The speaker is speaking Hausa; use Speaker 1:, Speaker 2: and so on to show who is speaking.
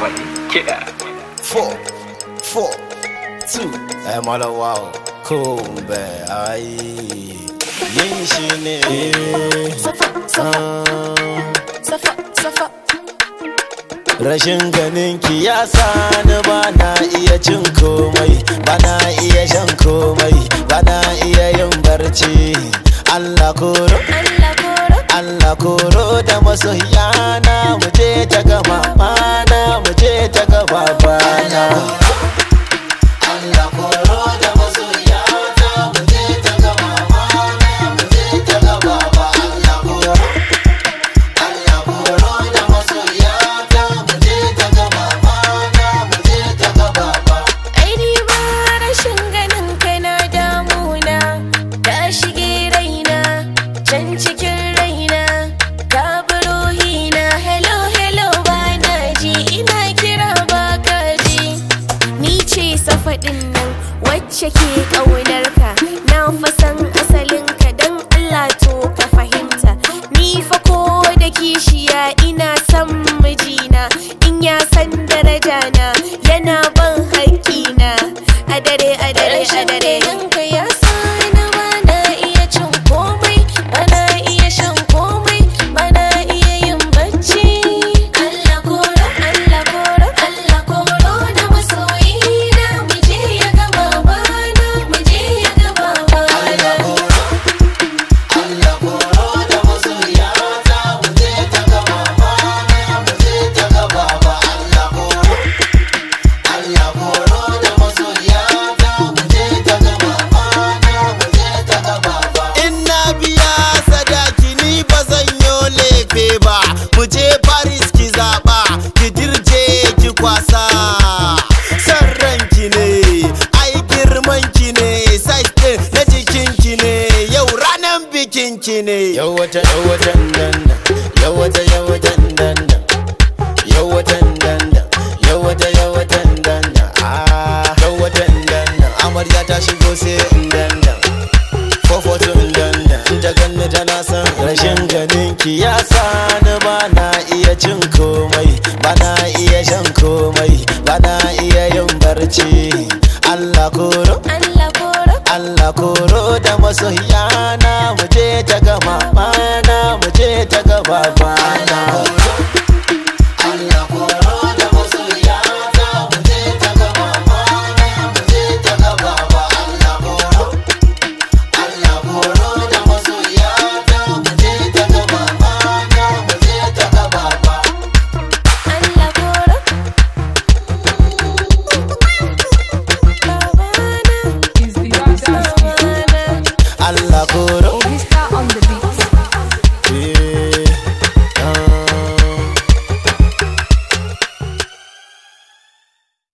Speaker 1: wani kiɗa.
Speaker 2: four, four, two. Ai malawa kumbe ai yin shi ne.
Speaker 3: Safa, safa, safa, safa.
Speaker 2: Rashin ganin ki ya sani ba na iya cin komai, ba na iya shan komai, ba na iya yin barci. Allah koro,
Speaker 3: Allah koro,
Speaker 2: Allah koro da masoyana mu je ta gama mana mu je ta gaba bana. Allah koro da masoyana mu je ta gaba mana mu je ta gaba ba Allah koro. Allah koro da masoyana mu je ta gaba mana mu je ta gaba ba.
Speaker 3: ai ni ba rashin ganin kai na damuna ka shige raina can cikin raina ka bi ruhina hello hello ba na ji ina kira ba ka ji ni ce safaɗin nan wacce ke ƙaunar ka na fasan asalin ka don Allah to ka fahimta ni fa ko da kishiya ina son mijina in ya san daraja na yana ban haƙƙina a dare a dare a dare yanka ya sani ba na iya cin komai ba na iya shan komai ba na iya yin bacci Allah koro Allah koro Allah koro da masoyina mu je ya ga babana mu je ya ga babana
Speaker 2: Allah koro da masoyana mu je ta gaba mana mu je ta gaba ba Allah koro Allah koro da masoyana mu je ta gaba mana mu je ta gaba ba In na biya sadaki ni ba zan yo lefe ba mu je Paris ki zaba ki dirje ki kwasa san ranki ne ai girman ki ne size din na jikin ki ne yau ranan bikin ki ne yau wata yau wata dandan yau wata yau wata dandan yau wata dandan yau wata yau wata dandan ah yau wata dandan amarya ta shigo sai in dandan fofotun dandan ta ganni tana son rashin ganin ki ya sani ba na iya cin komai ba na iya shan komai ba na iya yin barci Allah koro
Speaker 3: Allah koro
Speaker 2: Allah koro da masoyana mu je ta gama mana mu je ta gaba bana Allah koro da masoyana mu je ta gaba mana mu je ta gaba ba Allah koro Allah koro da masoyana mu je ta gaba mana mu je ta gaba ba
Speaker 3: Allah koro babana
Speaker 4: is the answer.
Speaker 3: babana
Speaker 2: Allah koro
Speaker 4: Vista on the